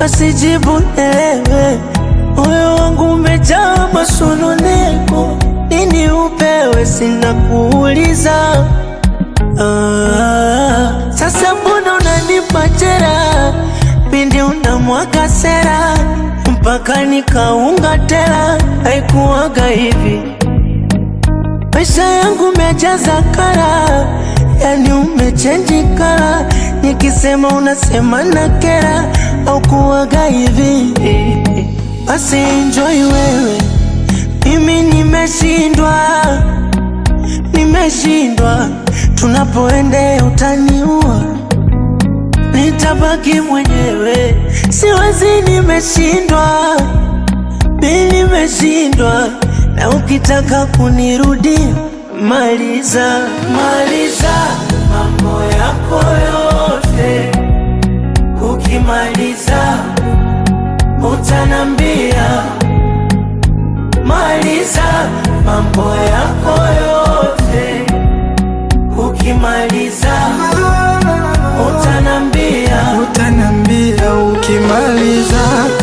basi jibu nielewe. Moyo wangu umejaa masononeko, nini upewe, sina kuuliza. Ah, sasa mbona unanipa jera pindi unamwaga sera mpaka nikaunga tela, haikuwaga hivi. Maisha yangu mejaza kara, yani umechenji kara, nikisema unasema na kera, au kuwaga hivi. Basi enjoy wewe, mimi nimeshindwa, nimeshindwa, tunapoendea utaniua nitabaki mwenyewe, siwezi, nimeshindwa, mi nimeshindwa, na ukitaka kunirudia maliza, maliza mambo yako yote, ukimaliza utanambia, maliza mambo yako yote, ukimaliza utanambia. utanambia ukimaliza.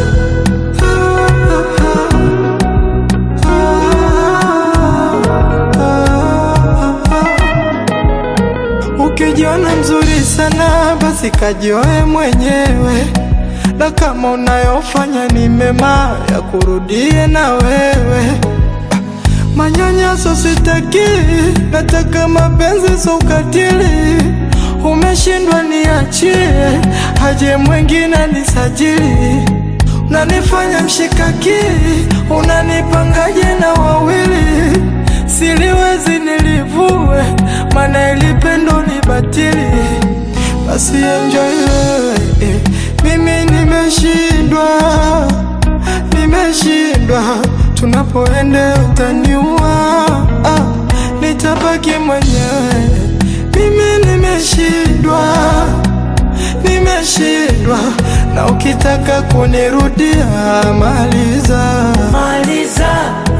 Ukijiona mzuri sana, basi kajioe mwenyewe, na kama unayofanya ni mema, ya kurudie na wewe. Manyanyaso sitaki, nataka mapenzi, so ukatili. Umeshindwa niachie, haje mwingine nisajili. Unanifanya mshikaki, unanipangaje na wawili? Siliwezi nilivue, maana ilipendo ni batili. Basi enjoy wewe, eh, mimi nimeshindwa, nimeshindwa. Tunapoenda utaniua, ah, nitabaki mwenyewe. Mimi nimeshindwa, nimeshindwa, na ukitaka kunirudia maliza. Maliza